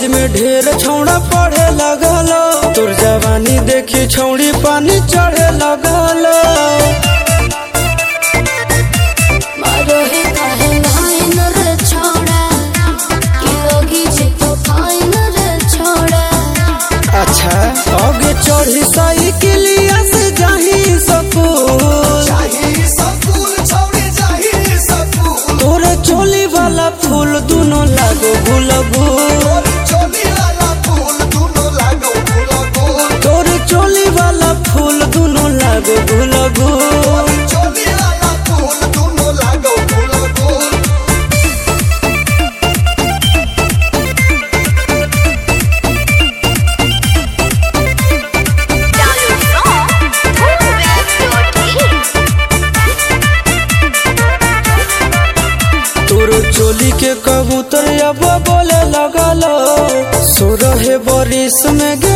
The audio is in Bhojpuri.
में ढेर छौड़ा पढ़े लगल तोर जवानी देखी छौड़ी पानी चढ़े लगल मारोही काहे लाइन रे छोड़ा कि लोगी जे तो फाइन रे छोड़ा अच्छा आगे चढ़ी साइकिलिया से जाही सकूल चाही सकूल छौड़ी चाही सकूल तोरे चोली वाला फूल दुनो लागो गुलबू तोर चोली लाला फूल दुनो लागो गुलाबो तोरे चोली वाला फूल दुनो लागो गुलबू तोर चोली लाला फूल दुनो लागो गुलाबो तोरो चोली के कबूतर अब बोले लगल सो रहे बरिस में